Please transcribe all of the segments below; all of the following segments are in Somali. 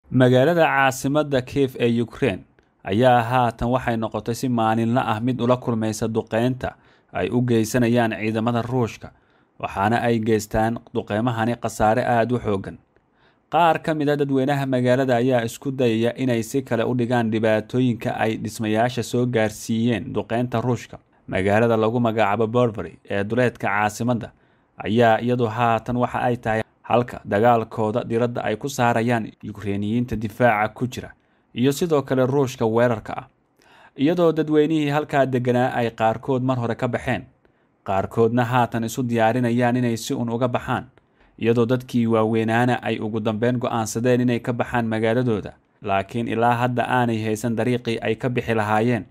magaalada caasimadda kiev ee ukraine ayaa haatan waxay noqotay si maalinla ah mid ula kulmaysa duqeynta ay u geysanayaan ciidamada ruushka waxaana ay geystaan duqeymahani khasaare aada u xoogan qaar ka mid a dadweynaha magaalada ayaa isku dayaya inay si kale u dhigaan dhibaatooyinka ay dhismayaasha soo gaarsiiyeen duqeynta ruushka magaalada lagu magacaabo borbery ee duleedka caasimadda ayaa iyadu haatan waxa ay tahay halka dagaalkooda diradda ay ku saarayaan yukreiniyiinta difaaca ku jira iyo sidoo kale ruushka weerarka ah iyadoo dadweynihii halkaa deganaa ay qaarkood mar hore ka baxeen qaarkoodna haatan isu diyaarinayaan inay si un uga baxaan iyadoo dadkii waaweynaana ay ugu dambeyn go-aansadeen inay ka baxaan magaaladooda laakiin ilaa hadda aanay haysan dariiqii ay ka bixi lahaayeen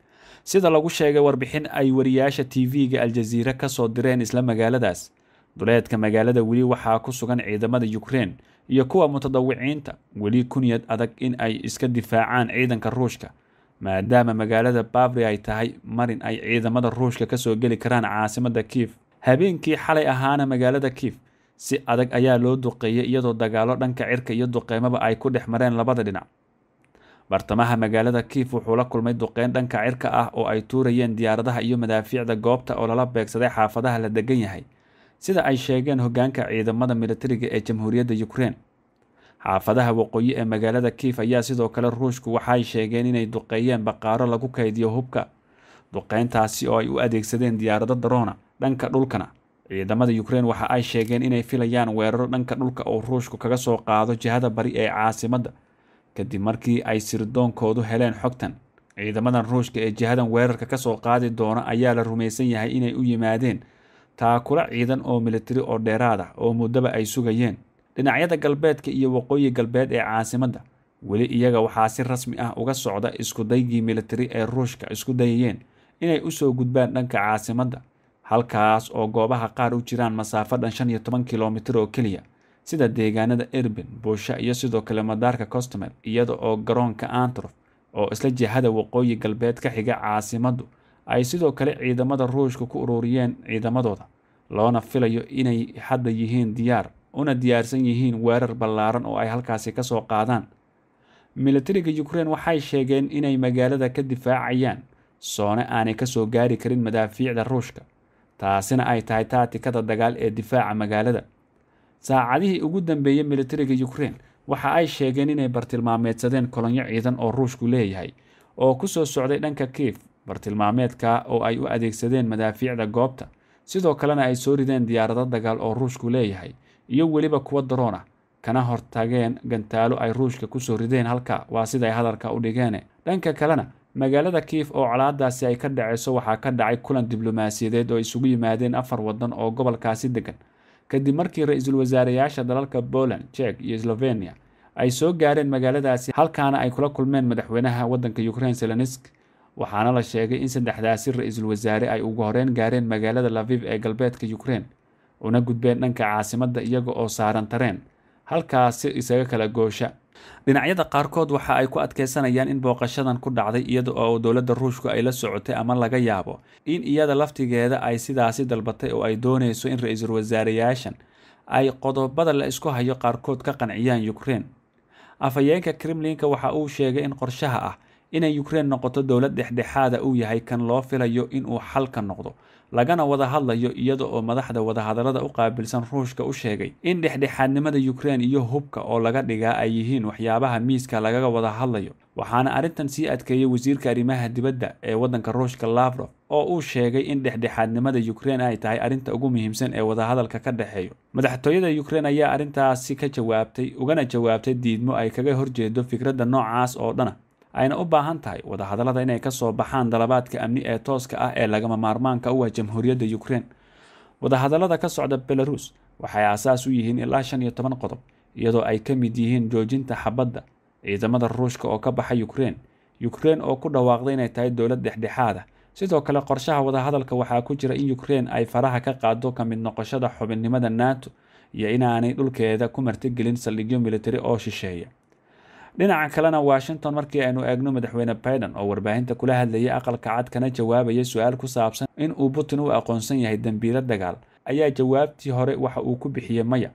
sida lagu sheegay warbixin ay wariyaasha t v-ga aljaziire kasoo direen isla magaaladaas duleedka magaalada weli waxaa ku sugan ciidamada ukraine iyo kuwa mutadawiciinta weli kunyad adag in ay iska difaacaan ciidanka ruushka maadaama magaalada bavri ay tahay marin ay ciidamada ruushka kasoo geli karaan caasimada kiif habeenkii xalay ahaana magaalada kiif si adag ayaa loo duqeeyay iyadoo dagaalo dhanka cirka iyo duqeymaba ay ku dhex mareen labada dhinac bartamaha magaalada kiif wuxuu la kulmay duqeyn dhanka cirka ah oo ay tuurayeen diyaaradaha iyo madaafiicda goobta oo lala beegsaday xaafadaha la degan yahay sida ay sheegeen hogaanka ciidamada militariga ee jamhuuriyadda ukraine xaafadaha waqooyi ee magaalada kiif ayaa sidoo kale ruushku waxay sheegeen inay duqeeyeen baqaaro lagu kaydiyo hubka duqeyntaasi oo ay u adeegsadeen diyaarado daroona dhanka dhulkana ciidamada ukraine waxa ay sheegeen inay filayaan weeraro dhanka dhulka oo ruushku kaga soo qaado jihada bari ee caasimadda kadib markii ay sirdoonkoodu heleen xogtan ciidamadan ruushka ee jihadan weerarka kasoo qaadi doona ayaa la rumaysan yahay inay u yimaadeen taakula ciidan oo militari oo dheeraad ah oo muddaba ay sugayeen dhinacyada galbeedka iyo waqooyi galbeed ee caasimadda weli iyaga waxaa si rasmi ah uga socda iskudaygii militari ee ruushka isku dayayeen inay usoo gudbaan dhanka caasimadda halkaas oo goobaha qaar u jiraan masaafo dhan shan iyo toban kilomitir oo keliya sida deegaanada erbin buusha iyo sidoo kale madaarka costomer iyada oo garoonka antrof oo isla jihada waqooyi galbeed ka xiga caasimaddu ay sidoo kale ciidamada ruushka ku ururiyeen ciidamadooda loona filayo inay hadda yihiin diyaar una diyaarsan yihiin weerar ballaaran oo ay halkaasi kasoo qaadaan militariga ukraine waxay sheegeen inay magaalada ka difaacayaan soone aanay kasoo gaari karin madaafiicda ruushka taasina ay tahay taatikada dagaal ee difaaca magaalada saacadihii ugu dambeeyey militariga ukraine waxa ay sheegeen inay bartilmaameedsadeen kolonyo ciidan oo ruushku leeyahay oo kusoo socday dhanka kiif bartilmaameedka oo ay u adeegsadeen madaafiicda goobta sidoo kalena ay soo rideen diyaarado dagaal oo ruushku leeyahay iyo weliba kuwa daroon ah kana hortageen gantaalo ay ruushka kusoo rideen halka waa siday hadalka u dhigeen dhanka kalena magaalada kiif oo colaadaasi ay ka dhaceyso waxaa ka dhacay kulan diblomaasiyadeed oo isugu yimaadeen afar wadan oo gobolkaasi degan kadib markii ra-iisul wasaareyaasha dalalka poland jek iyo slovenia ay soo gaareen magaaladaasi halkaana ay kula kulmeen madaxweynaha wadanka ukraine selonisk waxaana la sheegay in saddexdaasi ra-iisul wasaare ay ugu horeyn gaareen magaalada laviv ee galbeedka ukraine una gudbeen dhanka caasimadda iyaga oo saaran tareen halkaasi isaga kala goosha dhinacyada qaarkood waxa ay ku adkeysanayaan in booqashadan ku dhacday iyada oo dowladda ruushku ay la socotay ama laga yaabo in iyada laftigeeda ay sidaasi dalbatay oo ay dooneyso in ra-iisul wasaareyaashan ay qodobada la isku hayo qaarkood ka qanciyaan ukraine afhayeenka kremlinka waxa uu sheegay in qorshaha ah inay ukraine noqoto dowlad dhexdhexaada uu yahay kan loo filayo inuu xalka noqdo lagana wada hadlayo iyada oo madaxda wadahadalada u qaabilsan ruushka u sheegay in dhexdhexaadnimada ukraine iyo hubka oo laga dhigaa ay yihiin waxyaabaha miiska lagaga wada hadlayo waxaana arrintan sii adkeeyey wasiirka arrimaha dibadda ee wadanka ruushka lavrof oo uu sheegay in dhexdhexaadnimada ukraine ay tahay arrinta ugu muhiimsan ee wadahadalka ka dhexeeyo madaxtooyada ukraine ayaa arrintaasi ka jawaabtay ugana jawaabtay diidmo ay kaga horjeedo fikradda noocaas oo dhana ayna u baahan tahay wadahadallada inay kasoo baxaan dalabaadka amni ee tooska ah ee lagama maarmaanka u ah jamhuuriyadda ukraine wadahadallada ka socda belarus waxay aasaas u yihiin ilaa shan iyo toban qodob iyadoo ay ka mid yihiin joojinta xabadda ciidamada ruushka oo ka baxa ukraine ukraine oo ku dhawaaqday inay tahay dowlad dhexdhexaad ah sidoo kale qorshaha wadahadalka waxaa ku jira in ukraine ay faraha ka qaado ka mid noqoshada xubinnimada nato iyo inaanay dhulkeeda ku martigelin saldhigyo militari oo shisheeya dhinaca kalena washington markii aynu eegno madaxweyne biden oo warbaahinta kula hadlayay aqalka cad kana jawaabaya su-aal ku saabsan in uu putin u aqoonsan yahay dembiilo dagaal ayaa jawaabtii hore waxa uu ku bixiyey maya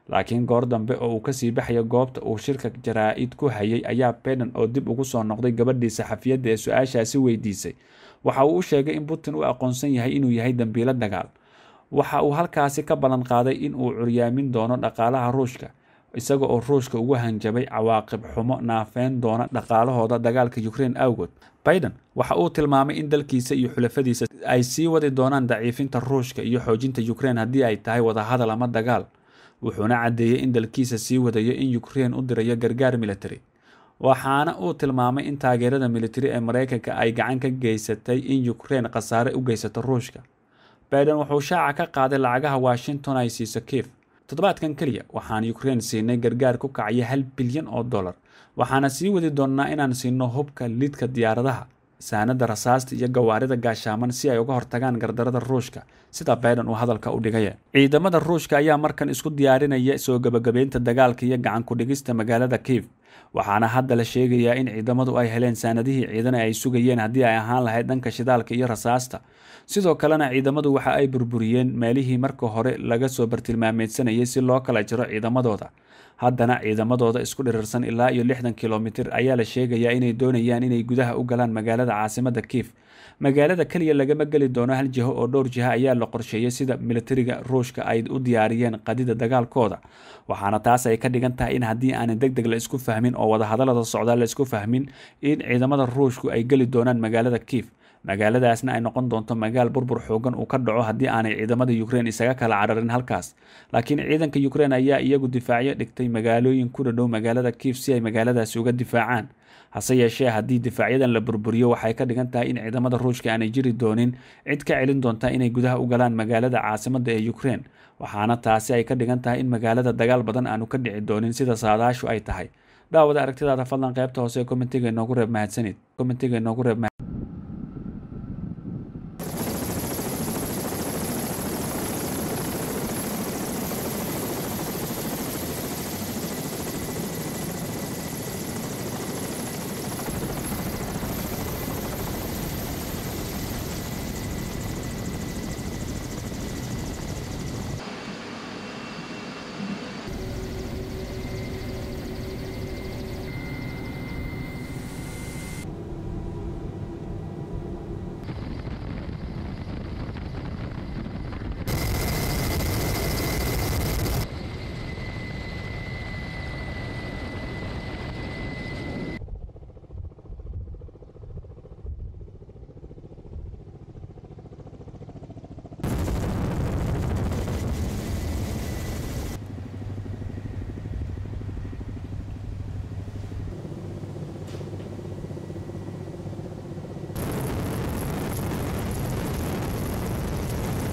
laakiin goor dambe oo uu kasii baxaya goobta uu shirka jaraa-id ku hayay ayaa baiden oo dib ugu soo noqday gabadhii saxafiyadda ee su-aashaasi weydiisay waxa uu u sheegay in putin u aqoonsan yahay inuu yahay dembiilo dagaal waxa uu halkaasi ka ballan qaaday in uu curyaamin doono dhaqaalaha ruushka isaga oo ruushka ugu hanjabay cawaaqib xumo naafeyn doona dhaqaalahooda dagaalka ukraine awgood baiden waxa uu tilmaamay in dalkiisa iyo xulafadiisa ay sii wadi doonaan daciifinta ruushka iyo xoojinta ukraine haddii ay tahay wadahadal ama dagaal wuxuuna caddeeyey in dalkiisa sii wadayo in ukraine u dirayo gargaar military waxaana uu tilmaamay in taageerada militari ee mareykanka ay gacan ka geysatay in ukraine khasaare u geysato ruushka baiden wuxuu shaaca ka qaaday lacagaha washington ay siiso kief toddobaadkan keliya waxaan ukraine siinay gargaar ku kacaya hal bilyan oo dollar waxaana sii wadi doonnaa inaan siino hubka lidka diyaaradaha saanada rasaasta iyo gawaarida gaashaaman si ay uga hortagaan gardarada ruushka sida baiden uu hadalka u dhigaya ciidamada ruushka ayaa markan isku diyaarinaya soo gebagabeynta dagaalka iyo gacan ku-dhigista magaalada kief waxaana hadda la sheegayaa in ciidamadu ay heleen saanadihii ciidan ay sugayeen haddii ay ahaan lahayd dhanka shidaalka iyo rasaasta sidoo kalena ciidamadu waxa ay burburiyeen meelihii marka hore laga soo bartilmaameedsanayay si loo kala jiro ciidamadooda haddana ciidamadooda isku dhirirsan ilaa iyo lixdan kilomitir ayaa la sheegayaa inay doonayaan inay gudaha u galaan magaalada caasimada kief magaalada keliya lagama geli doono hal jiho oo dhowr jiha ayaa la qorsheeyay sida militariga ruushka ay u diyaariyeen qadida dagaalkooda waxaana taas ay ka dhigan tahay in haddii aanan deg deg la isku fahmin oo wadahadalada socdaa la isku fahmin in ciidamada ruushku ay geli doonaan magaalada kief magaaladaasna ay noqon doonto magaal burbur xoogan uu ka dhaco haddii aanay ciidamada ukraine isaga kala cararin halkaas laakiin ciidanka ukraine ayaa iyagu difaacyo dhigtay magaalooyin ku dhadhow magaalada kief si ay magaaladaasi uga difaacaan hase yeeshee haddii difaacyadan la burburiyo waxay ka dhigan tahay in ciidamada ruushka aanay jiri doonin cid ka celin doonta inay gudaha u galaan magaalada caasimada ee ukraine waxaana taasi ay ka dhigan tahay in magaalada dagaal badan aanu ka dhici doonin sida saadaashu ay tahay daawada aragtidaada fadlan qaybta hoose ee komentiga inoogu reeb mahadsanid komentiga inoogu reeb